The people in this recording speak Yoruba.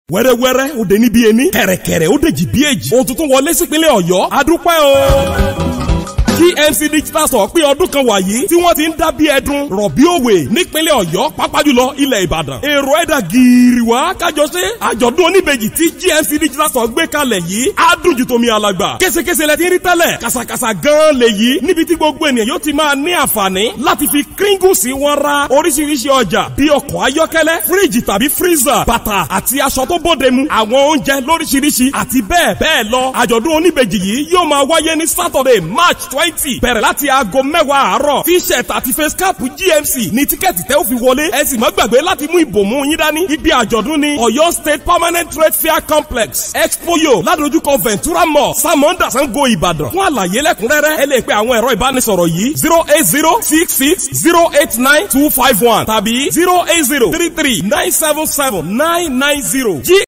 wẹ́rẹ́wẹ́rẹ́ ó dé níbi ení kẹ̀rẹ̀kẹ̀rẹ̀ ó dé jì bí èjì ohun tuntun wọlé sípínlẹ̀ ọ̀yọ́ adúpẹ́ o gmc digital store pé ọdún kan wàyí tí wọ́n ti ń dá bí ẹdun rọ̀bí òwe nípínlẹ̀ ọ̀yọ́ pápá jùlọ ilẹ̀ ìbàdàn èrò ẹ̀dà gírí wá kájọ ṣe àjọ̀dún oníbejì tí gmc digital store gbé kalẹ̀ yìí á dùn ju tomi alàgbà késekése lẹ ti rí tẹ́lẹ̀ kàṣàkàṣà gan lè yí níbi tí gbogbo ènìyàn yóò ti máa ní àǹfààní láti fi kíríngù sí wọn ra oríṣiríṣi ọjà bí ọkọ̀ ayọ́kẹ́lẹ́ fíríjì tàbí freezer bàtà àti aṣọ tó bóde mu àwọn oúnjẹ lóríṣiríṣi àti bẹ́ẹ̀ bẹ́ẹ̀ lọ àjọ̀dún oníbejì yìí yóò máa wáyé ní saturday march twenty bẹ̀rẹ̀ láti aago mẹ́wàá àárọ̀ t-shirt àti face cap gmc ní tíkẹ́ẹ̀tì tẹ́ ó fi wọlé ẹ sì má gbàgbé láti mú ìbòmú yín dání ibi àjọ̀dún ni ọ̀yọ́ state permanent trade fair complex expoyo ládojúkọ ventura mall samonda sango ìbàdàn fún àlàyé lẹ́kùnrẹ́rẹ́ ẹ lè pe àwọn ẹ̀rọ ìbánisọ̀rọ̀ yìí zero eight zero six six zero eight nine two five one tàbí zero eight zero three three nine seven seven nine nine zero